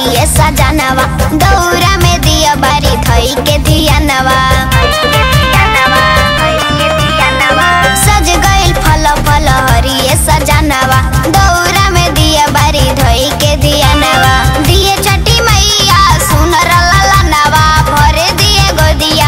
हरिये सजनवा दौरा में दिया बारी धई के धियानवा सज गइल फल फल हरिये सजनवा दौरा में दिया बारी धई के धियानवा दिए छठी मैया सुनर ललनवा भरे दिए गोदिया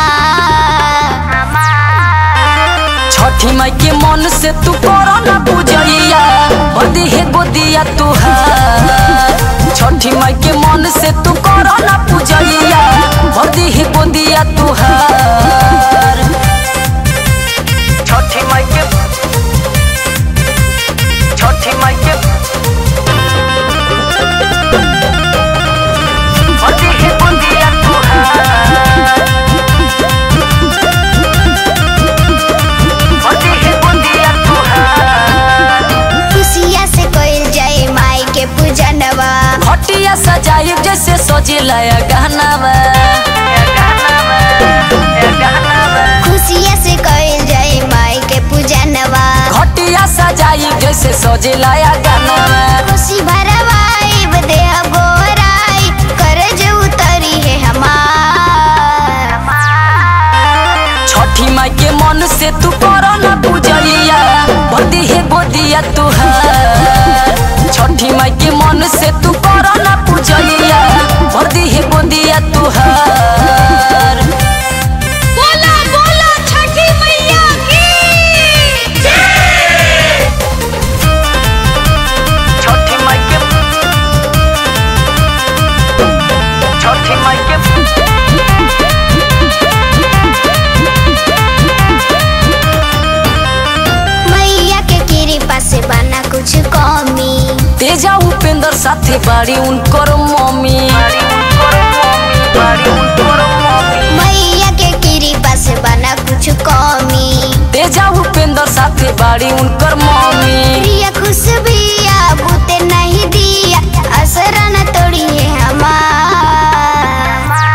हमार छठी माई के मन से तू करो ना पूजैया बदी है गोदिया तुहार छठी माई के मन से तू करो ना पूजैया बदी है गोदिया तुहार छठी माई के छठी माई के बदी है गोदिया तुहार बदी है गोदिया तुहार खुशिया से कोइल जाए माई के पूजनवा हटिया सजाई जैसे सजिला गहनावा खुशिया से कोइल जाए माई के पूजनवा घटिया सजाई जैसे सजिला गहनावा खुशी भरवाई देह गोराई करज उतरी है हमार छठी माई के मन से तू करो ना पूजलिया बदी है गोदिया तुहार छठी माई के मन से तू करो ना पूजलिया बदी है गोदिया तुहार बोला बोला छठी मैया की छठी माई के छठी माई के मैया के कृपा से बना कुछ कमी तेजा उपेंद्र साथे बाड़ी उनकर मम्मी मैया के कृपा से बना कुछ कमी तेजा उपेंद्र साथे बाड़ी उनकर मम्मी प्रिया खुशबिया बूते नहीं दिया असरा न तोड़ी है हमार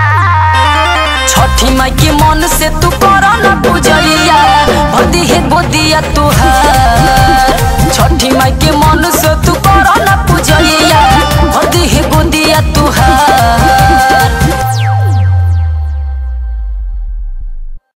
छठी माई के मन से तू करो ना पूजैया भदी है गोदिया तुहार छठी माई के मन से तू